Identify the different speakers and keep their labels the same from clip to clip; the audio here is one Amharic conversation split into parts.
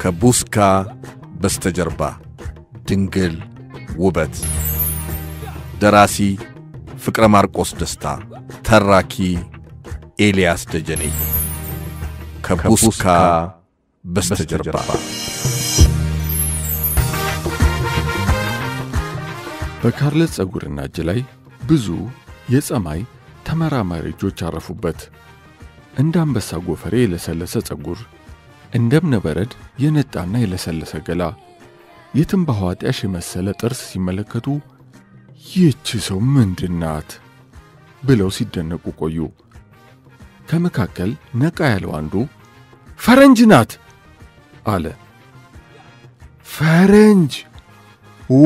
Speaker 1: ከቡስካ በስተጀርባ ድንግል ውበት ደራሲ ፍቅረ ማርቆስ ደስታ ተራኪ ኤልያስ ደጀኔ ከቡስካ በስተጀርባ
Speaker 2: በካርለት ፀጉርና እጅ ላይ ብዙ የፀማይ ተመራማሪ እጆች አረፉበት። እንደ አንበሳ ጎፈሬ የለሰለሰ ፀጉር፣ እንደ እብነበረድ የነጣና የለሰለሰ ገላ፣ የትንባሆ አጢያሽ የመሰለ ጥርስ ሲመለከቱ ይህች ሰው ምንድናት ብለው ሲደነቁ ቆዩ። ከመካከል ነቃ ያለው አንዱ ፈረንጅ ናት አለ። ፈረንጅ ኦ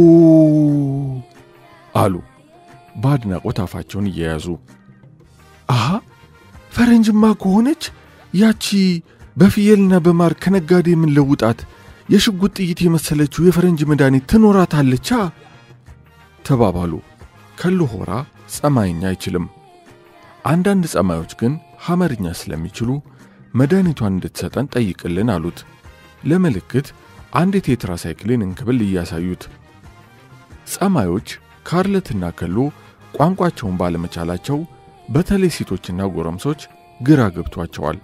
Speaker 2: አሉ በአድናቆት አፋቸውን እየያዙ። አሃ ፈረንጅማ ከሆነች ያቺ በፍየልና በማር ከነጋዴ የምንለውጣት የሽጉጥ ጥይት የመሰለችው የፈረንጅ መድኃኒት ትኖራታለቻ ተባባሉ። ከሉ ሆራ ጸማይኛ አይችልም። አንዳንድ ጸማዮች ግን ሐመርኛ ስለሚችሉ መድኃኒቷን እንድትሰጠን ጠይቅልን አሉት። ለምልክት አንድ የቴትራሳይክልን እንክብል እያሳዩት ጸማዮች ካርለትና ከሎ ቋንቋቸውን ባለመቻላቸው በተለይ ሴቶችና ጎረምሶች ግራ ገብቷቸዋል።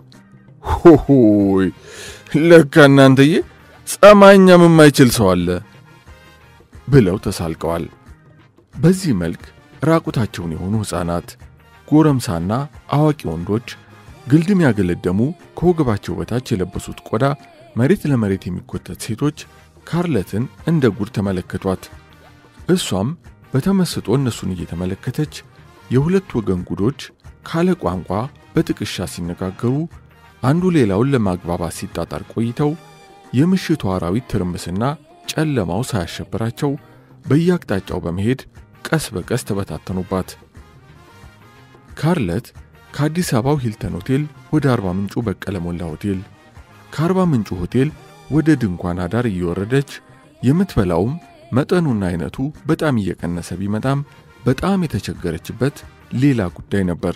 Speaker 2: ሆሆይ ለካ እናንተዬ ጸማኛም የማይችል ሰው አለ ብለው ተሳልቀዋል። በዚህ መልክ ራቁታቸውን የሆኑ ሕፃናት፣ ጎረምሳና አዋቂ ወንዶች ግልድም ያገለደሙ ከወገባቸው በታች የለበሱት ቆዳ መሬት ለመሬት የሚጎተት ሴቶች ካርለትን እንደ ጉድ ተመለከቷት። እሷም በተመስጦ እነሱን እየተመለከተች የሁለት ወገን ጉዶች ካለ ቋንቋ በጥቅሻ ሲነጋገሩ አንዱ ሌላውን ለማግባባት ሲጣጣር ቆይተው የምሽቱ አራዊት ትርምስና ጨለማው ሳያሸብራቸው በየአቅጣጫው በመሄድ ቀስ በቀስ ተበታተኑባት። ካርለት ከአዲስ አበባው ሂልተን ሆቴል ወደ አርባ ምንጩ በቀለ ሞላ ሆቴል፣ ከአርባ ምንጩ ሆቴል ወደ ድንኳን አዳር እየወረደች የምትበላውም መጠኑና አይነቱ በጣም እየቀነሰ ቢመጣም በጣም የተቸገረችበት ሌላ ጉዳይ ነበር።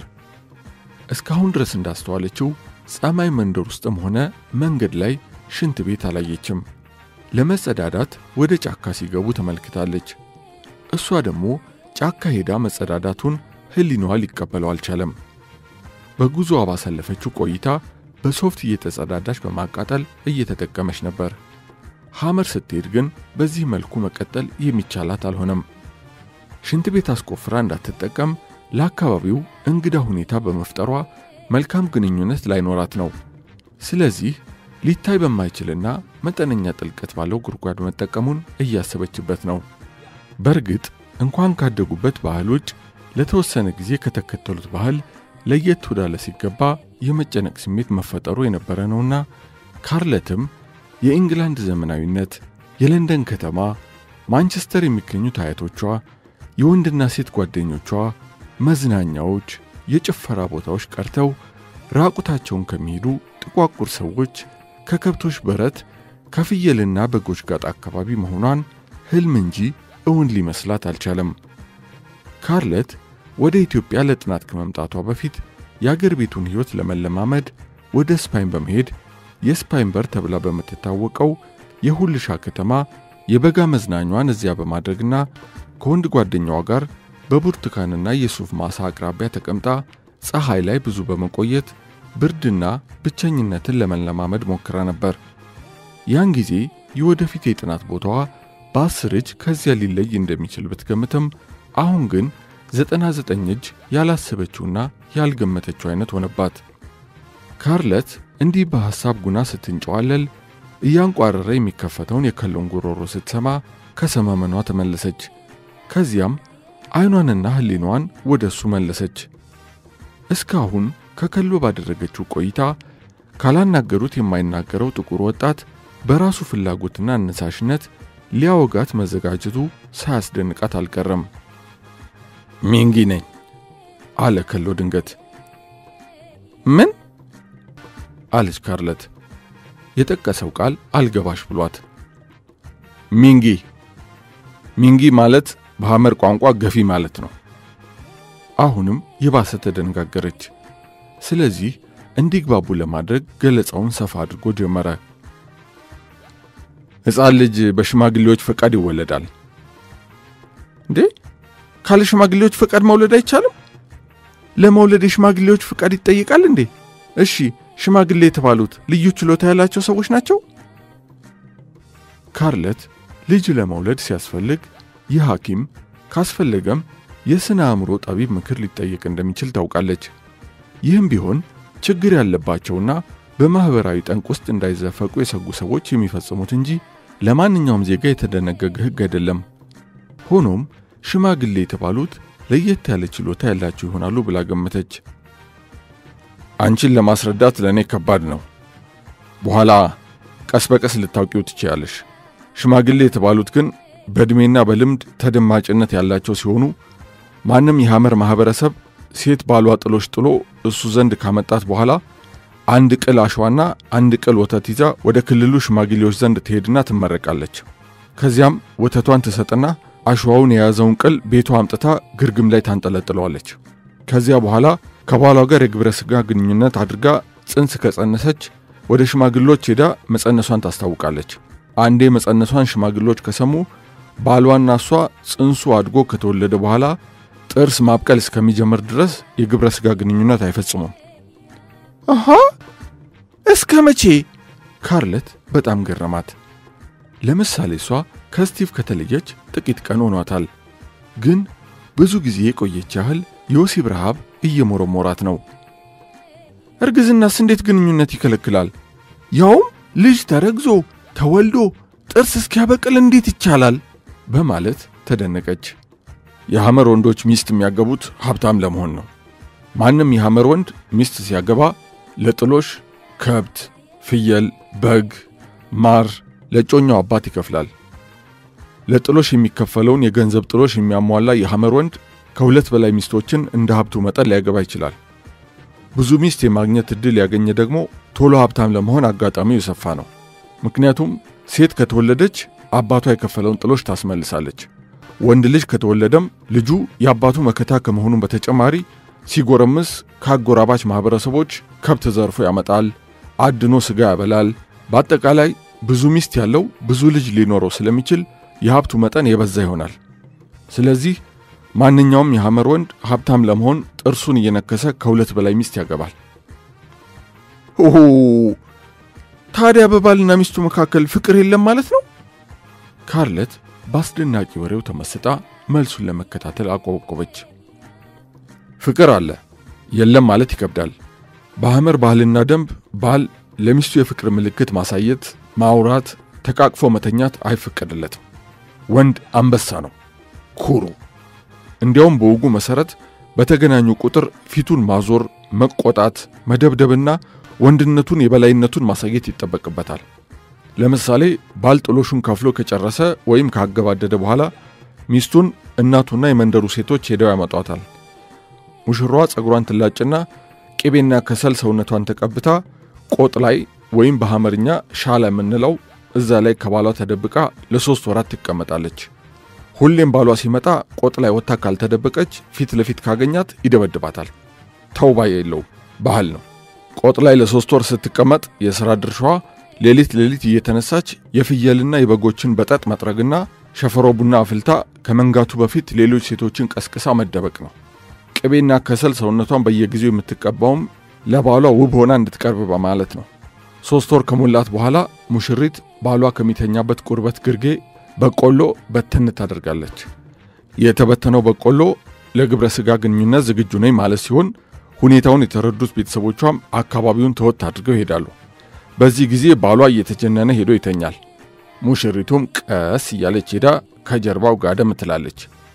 Speaker 2: እስካሁን ድረስ እንዳስተዋለችው ጸማይ መንደር ውስጥም ሆነ መንገድ ላይ ሽንት ቤት አላየችም። ለመጸዳዳት ወደ ጫካ ሲገቡ ተመልክታለች። እሷ ደግሞ ጫካ ሄዳ መጸዳዳቱን ሕሊናዋ ሊቀበለው አልቻለም። በጉዞዋ ባሳለፈችው ቆይታ በሶፍት እየተጸዳዳች በማቃጠል እየተጠቀመች ነበር። ሐመር ስትሄድ ግን በዚህ መልኩ መቀጠል የሚቻላት አልሆነም። ሽንት ቤት አስቆፍራ እንዳትጠቀም ለአካባቢው እንግዳ ሁኔታ በመፍጠሯ መልካም ግንኙነት ላይኖራት ነው። ስለዚህ ሊታይ በማይችልና መጠነኛ ጥልቀት ባለው ጉድጓድ መጠቀሙን እያሰበችበት ነው። በእርግጥ እንኳን ካደጉበት ባህል ውጭ ለተወሰነ ጊዜ ከተከተሉት ባህል ለየት ወዳለ ሲገባ የመጨነቅ ስሜት መፈጠሩ የነበረ ነውና ካርለትም የኢንግላንድ ዘመናዊነት፣ የለንደን ከተማ፣ ማንቸስተር የሚገኙት አያቶቿ፣ የወንድና ሴት ጓደኞቿ፣ መዝናኛዎች፣ የጭፈራ ቦታዎች ቀርተው ራቁታቸውን ከሚሄዱ ጥቋቁር ሰዎች ከከብቶች በረት ከፍየልና በጎች ጋጥ አካባቢ መሆኗን ሕልም እንጂ እውን ሊመስላት አልቻለም። ካርለት ወደ ኢትዮጵያ ለጥናት ከመምጣቷ በፊት የአገር ቤቱን ሕይወት ለመለማመድ ወደ ስፓይን በመሄድ የስፓይን በር ተብላ በምትታወቀው የሁልሻ ከተማ የበጋ መዝናኟን እዚያ በማድረግና ከወንድ ጓደኛዋ ጋር በብርቱካንና የሱፍ ማሳ አቅራቢያ ተቀምጣ ፀሐይ ላይ ብዙ በመቆየት ብርድና ብቸኝነትን ለመለማመድ ሞክራ ነበር። ያን ጊዜ የወደፊት የጥናት ቦታዋ በአስር እጅ ከዚያ ሊለይ እንደሚችል ብትገምትም አሁን ግን ዘጠና ዘጠኝ እጅ ያላሰበችውና ያልገመተችው አይነት ሆነባት። ካርለት እንዲህ በሐሳብ ጉና ስትንጨዋለል እያንቋረረ የሚከፈተውን የከሎን ጉሮሮ ስትሰማ ከሰመመኗ ተመለሰች። ከዚያም ዐይኗንና ሕሊኗን ወደ እሱ መለሰች። እስካሁን ከከሎ ባደረገችው ቆይታ ካላናገሩት የማይናገረው ጥቁር ወጣት በራሱ ፍላጎትና አነሳሽነት ሊያወጋት መዘጋጀቱ ሳያስደንቃት አልቀረም። ሚንጊ ነኝ አለ ከሎ ድንገት። ምን አለች ካርለት። የጠቀሰው ቃል አልገባሽ ብሏት። ሚንጊ ሚንጊ ማለት በሐመር ቋንቋ ገፊ ማለት ነው። አሁንም የባሰ ተደነጋገረች። ስለዚህ እንዲግባቡ ለማድረግ ገለጻውን ሰፋ አድርጎ ጀመረ። ሕፃን ልጅ በሽማግሌዎች ፈቃድ ይወለዳል። እንዴ ካለ ሽማግሌዎች ፈቃድ መውለድ አይቻልም? ለመውለድ የሽማግሌዎች ፈቃድ ይጠይቃል እንዴ? እሺ ሽማግሌ የተባሉት ልዩ ችሎታ ያላቸው ሰዎች ናቸው? ካርለት ልጅ ለመውለድ ሲያስፈልግ ይህ ሐኪም ካስፈለገም የሥነ አእምሮ ጠቢብ ምክር ሊጠየቅ እንደሚችል ታውቃለች። ይህም ቢሆን ችግር ያለባቸውና በማኅበራዊ ጠንቅ ውስጥ እንዳይዘፈቁ የሰጉ ሰዎች የሚፈጽሙት እንጂ ለማንኛውም ዜጋ የተደነገገ ሕግ አይደለም። ሆኖም ሽማግሌ የተባሉት ለየት ያለ ችሎታ ያላቸው ይሆናሉ ብላ ገመተች። አንቺን ለማስረዳት ለእኔ ከባድ ነው። በኋላ ቀስ በቀስ ልታውቂው ትችያለሽ። ሽማግሌ የተባሉት ግን በዕድሜና በልምድ ተደማጭነት ያላቸው ሲሆኑ ማንም የሐመር ማኅበረሰብ ሴት ባሏ ጥሎሽ ጥሎ እሱ ዘንድ ካመጣት በኋላ አንድ ቅል አሸዋና አንድ ቅል ወተት ይዛ ወደ ክልሉ ሽማግሌዎች ዘንድ ትሄድና ትመረቃለች። ከዚያም ወተቷን ትሰጥና አሸዋውን የያዘውን ቅል ቤቷ አምጥታ ግርግም ላይ ታንጠለጥለዋለች። ከዚያ በኋላ ከባሏ ጋር የግብረ ሥጋ ግንኙነት አድርጋ ጽንስ ከጸነሰች ወደ ሽማግሎች ሄዳ መጸነሷን ታስታውቃለች። አንዴ መጸነሷን ሽማግሎች ከሰሙ ባሏና እሷ ጽንሱ አድጎ ከተወለደ በኋላ ጥርስ ማብቀል እስከሚጀምር ድረስ የግብረ ሥጋ ግንኙነት አይፈጽሙም። አሃ እስከ መቼ? ካርለት በጣም ገረማት። ለምሳሌ እሷ ከስቲቭ ከተለየች ጥቂት ቀን ሆኗታል። ግን ብዙ ጊዜ የቆየች ያህል የወሲብ ረሃብ እየሞረሞራት ነው። እርግዝናስ እንዴት ግንኙነት ይከለክላል? ያውም ልጅ ተረግዞ ተወልዶ ጥርስ እስኪያበቅል እንዴት ይቻላል? በማለት ተደነቀች። የሐመር ወንዶች ሚስት የሚያገቡት ሀብታም ለመሆን ነው። ማንም የሐመር ወንድ ሚስት ሲያገባ ለጥሎሽ ከብት፣ ፍየል፣ በግ፣ ማር ለጮኛው አባት ይከፍላል። ለጥሎሽ የሚከፈለውን የገንዘብ ጥሎሽ የሚያሟላ የሐመር ወንድ ከሁለት በላይ ሚስቶችን እንደ ሀብቱ መጠን ሊያገባ ይችላል። ብዙ ሚስት የማግኘት ዕድል ያገኘ ደግሞ ቶሎ ሀብታም ለመሆን አጋጣሚው የሰፋ ነው። ምክንያቱም ሴት ከተወለደች አባቷ የከፈለውን ጥሎሽ ታስመልሳለች። ወንድ ልጅ ከተወለደም ልጁ የአባቱ መከታ ከመሆኑም በተጨማሪ ሲጎረምስ ከአጎራባች ማኅበረሰቦች ከብት ዘርፎ ያመጣል፣ አድኖ ሥጋ ያበላል። በአጠቃላይ ብዙ ሚስት ያለው ብዙ ልጅ ሊኖረው ስለሚችል የሀብቱ መጠን የበዛ ይሆናል። ስለዚህ ማንኛውም የሐመር ወንድ ሀብታም ለመሆን ጥርሱን እየነከሰ ከሁለት በላይ ሚስት ያገባል። ኦሆ! ታዲያ በባልና ሚስቱ መካከል ፍቅር የለም ማለት ነው? ካርለት በአስደናቂ ወሬው ተመስጣ መልሱን ለመከታተል አቆበቆበች። ፍቅር አለ፣ የለም ማለት ይከብዳል። በሐመር ባህልና ደንብ ባል ለሚስቱ የፍቅር ምልክት ማሳየት፣ ማውራት፣ ተቃቅፎ መተኛት አይፈቀድለትም። ወንድ አንበሳ ነው፣ ኩሩ። እንዲያውም በወጉ መሠረት በተገናኙ ቁጥር ፊቱን ማዞር፣ መቆጣት፣ መደብደብና ወንድነቱን የበላይነቱን ማሳየት ይጠበቅበታል። ለምሳሌ ባል ጥሎሹን ከፍሎ ከጨረሰ ወይም ካገባደደ በኋላ ሚስቱን እናቱና የመንደሩ ሴቶች ሄደው ያመጧታል። ሙሽራዋ ጸጉሯን ትላጭና ቅቤና ከሰል ሰውነቷን ተቀብታ ቆጥ ላይ ወይም በሐመርኛ ሻላ የምንለው እዛ ላይ ከባሏ ተደብቃ ለሦስት ወራት ትቀመጣለች። ሁሌም ባሏ ሲመጣ ቆጥ ላይ ወጥታ ካልተደበቀች ፊት ለፊት ካገኛት ይደበድባታል። ተውባ የለው ባህል ነው። ቆጥ ላይ ለሦስት ወር ስትቀመጥ የሥራ ድርሻዋ ሌሊት ሌሊት እየተነሳች የፍየልና የበጎችን በጠጥ መጥረግና ሸፈሮ ቡና አፍልታ ከመንጋቱ በፊት ሌሎች ሴቶችን ቀስቅሳ መደበቅ ነው። ቅቤና ከሰል ሰውነቷን በየጊዜው የምትቀባውም ለባሏ ውብ ሆና እንድትቀርብ በማለት ነው። ሦስት ወር ከሞላት በኋላ ሙሽሪት ባሏ ከሚተኛበት ቁርበት ግርጌ በቆሎ በትን ታደርጋለች። የተበተነው በቆሎ ለግብረ ሥጋ ግንኙነት ዝግጁ ነኝ ማለት ሲሆን ሁኔታውን የተረዱት ቤተሰቦቿም አካባቢውን ተወት አድርገው ይሄዳሉ። በዚህ ጊዜ ባሏ እየተጀነነ ሄዶ ይተኛል። ሙሽሪቱም ቀስ እያለች ሄዳ ከጀርባው ጋደም ትላለች።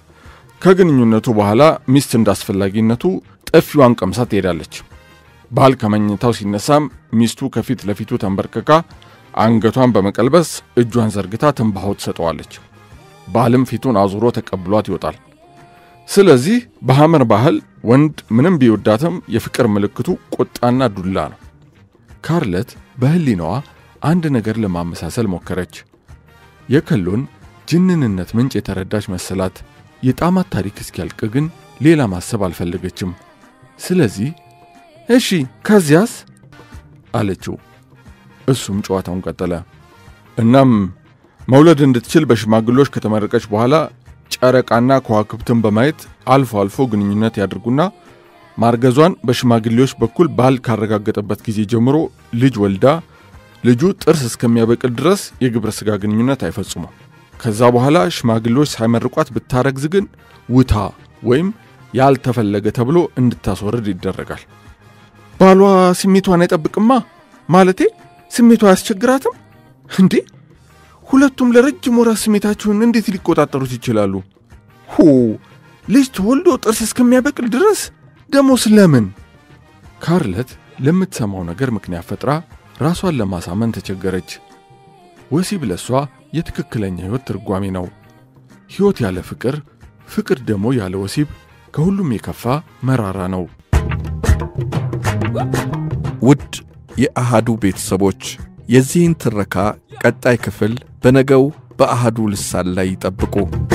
Speaker 2: ከግንኙነቱ በኋላ ሚስት እንዳስፈላጊነቱ ጥፊዋን ቀምሳ ትሄዳለች። ባል ከመኝታው ሲነሳም ሚስቱ ከፊት ለፊቱ ተንበርክካ አንገቷን በመቀልበስ እጇን ዘርግታ ትንባሆ ትሰጠዋለች። ባልም ፊቱን አዙሮ ተቀብሏት ይወጣል። ስለዚህ በሐመር ባህል ወንድ ምንም ቢወዳትም የፍቅር ምልክቱ ቁጣና ዱላ ነው። ካርለት በሕሊናዋ አንድ ነገር ለማመሳሰል ሞከረች። የከሎን ጅንንነት ምንጭ የተረዳች መሰላት። የጣማት ታሪክ እስኪያልቅ ግን ሌላ ማሰብ አልፈለገችም። ስለዚህ እሺ ከዚያስ አለችው። እሱም ጨዋታውን ቀጠለ። እናም መውለድ እንድትችል በሽማግሌዎች ከተመረቀች በኋላ ጨረቃና ከዋክብትን በማየት አልፎ አልፎ ግንኙነት ያድርጉና ማርገዟን በሽማግሌዎች በኩል ባል ካረጋገጠበት ጊዜ ጀምሮ ልጅ ወልዳ ልጁ ጥርስ እስከሚያበቅል ድረስ የግብረ ሥጋ ግንኙነት አይፈጽሙም። ከዛ በኋላ ሽማግሌዎች ሳይመርቋት ብታረግዝ ግን ውታ ወይም ያልተፈለገ ተብሎ እንድታስወርድ ይደረጋል። ባሏ ስሜቷን አይጠብቅማ ማለቴ ስሜቷ አያስቸግራትም እንዴ? ሁለቱም ለረጅም ወራት ስሜታቸውን እንዴት ሊቆጣጠሩት ይችላሉ? ሁ ልጅ ተወልዶ ጥርስ እስከሚያበቅል ድረስ ደሞ ስለምን? ካርለት ለምትሰማው ነገር ምክንያት ፈጥራ ራሷን ለማሳመን ተቸገረች። ወሲብ ለሷ የትክክለኛ ሕይወት ትርጓሜ ነው። ሕይወት ያለ ፍቅር፣ ፍቅር ደግሞ ያለ ወሲብ ከሁሉም የከፋ መራራ ነው።
Speaker 1: ውድ የአሃዱ ቤተሰቦች የዚህን ትረካ ቀጣይ ክፍል በነገው በአሃዱ ልሳን ላይ ይጠብቁ።